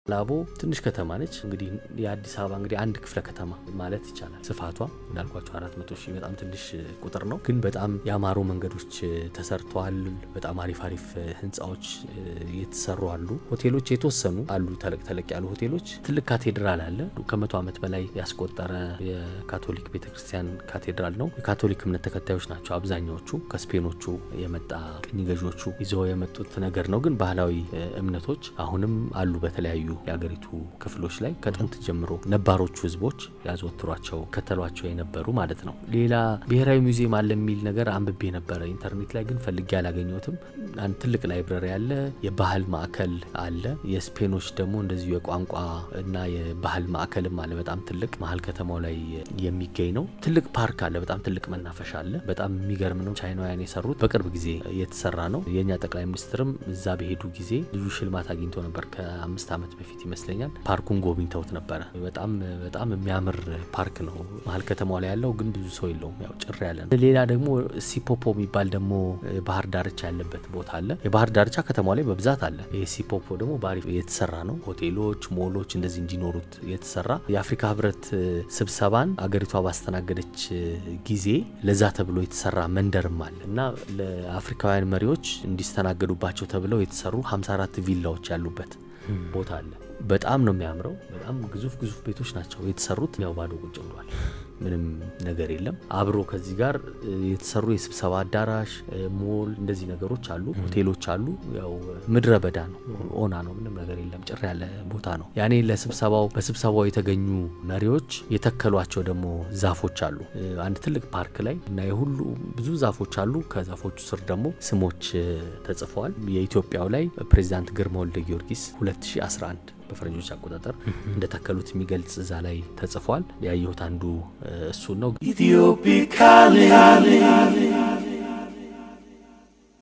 ላቦ ትንሽ ከተማ ነች። እንግዲህ የአዲስ አበባ እንግዲህ አንድ ክፍለ ከተማ ማለት ይቻላል። ስፋቷ እንዳልኳቸው አራት መቶ ሺህ በጣም ትንሽ ቁጥር ነው፣ ግን በጣም ያማሩ መንገዶች ተሰርተዋል። በጣም አሪፍ አሪፍ ህንፃዎች የተሰሩ አሉ። ሆቴሎች የተወሰኑ አሉ፣ ተለቅ ተለቅ ያሉ ሆቴሎች። ትልቅ ካቴድራል አለ። ከመቶ ዓመት በላይ ያስቆጠረ የካቶሊክ ቤተክርስቲያን ካቴድራል ነው። የካቶሊክ እምነት ተከታዮች ናቸው አብዛኛዎቹ። ከስፔኖቹ የመጣ ቅኝ ገዢዎቹ ይዘው የመጡት ነገር ነው። ግን ባህላዊ እምነቶች አሁንም አሉ በተለያዩ የሀገሪቱ ክፍሎች ላይ ከጥንት ጀምሮ ነባሮቹ ህዝቦች ያዘወትሯቸው ከተሏቸው የነበሩ ማለት ነው። ሌላ ብሔራዊ ሙዚየም አለ የሚል ነገር አንብቤ ነበረ ኢንተርኔት ላይ ግን ፈልጌ አላገኘሁትም። አንድ ትልቅ ላይብረሪ አለ። የባህል ማዕከል አለ። የስፔኖች ደግሞ እንደዚሁ የቋንቋ እና የባህል ማዕከልም አለ። በጣም ትልቅ መሀል ከተማው ላይ የሚገኝ ነው። ትልቅ ፓርክ አለ። በጣም ትልቅ መናፈሻ አለ። በጣም የሚገርም ነው። ቻይናውያን የሰሩት በቅርብ ጊዜ የተሰራ ነው። የእኛ ጠቅላይ ሚኒስትርም እዛ በሄዱ ጊዜ ልዩ ሽልማት አግኝቶ ነበር ከአምስት ዓመት በፊት ይመስለኛል። ፓርኩን ጎብኝተውት ነበረ። በጣም በጣም የሚያምር ፓርክ ነው። መሀል ከተማው ላይ ያለው ግን ብዙ ሰው የለውም፣ ያው ጭር ያለ ነው። ሌላ ደግሞ ሲፖፖ የሚባል ደግሞ ባህር ዳርቻ ያለበት ቦታ አለ። የባህር ዳርቻ ከተማው ላይ በብዛት አለ። ይህ ሲፖፖ ደግሞ በአሪፍ የተሰራ ነው። ሆቴሎች፣ ሞሎች እንደዚህ እንዲኖሩት የተሰራ የአፍሪካ ህብረት ስብሰባን አገሪቷ ባስተናገደች ጊዜ ለዛ ተብሎ የተሰራ መንደርም አለ እና ለአፍሪካውያን መሪዎች እንዲስተናገዱባቸው ተብለው የተሰሩ 54 ቪላዎች ያሉበት ቦታ አለ። በጣም ነው የሚያምረው። በጣም ግዙፍ ግዙፍ ቤቶች ናቸው የተሰሩት። ያው ባዶ ቁጭ ብሏል። ምንም ነገር የለም። አብሮ ከዚህ ጋር የተሰሩ የስብሰባ አዳራሽ፣ ሞል እንደዚህ ነገሮች አሉ። ሆቴሎች አሉ። ያው ምድረ በዳ ነው፣ ኦና ነው። ምንም ነገር የለም። ጭር ያለ ቦታ ነው። ያኔ ለስብሰባው በስብሰባው የተገኙ መሪዎች የተከሏቸው ደግሞ ዛፎች አሉ። አንድ ትልቅ ፓርክ ላይ እና የሁሉ ብዙ ዛፎች አሉ። ከዛፎቹ ስር ደግሞ ስሞች ተጽፈዋል። የኢትዮጵያው ላይ ፕሬዚዳንት ግርማ ወልደ ጊዮርጊስ 2011 በፈረንጆች አቆጣጠር እንደተከሉት የሚገልጽ እዛ ላይ ተጽፏል። ያየሁት አንዱ እሱን ነው።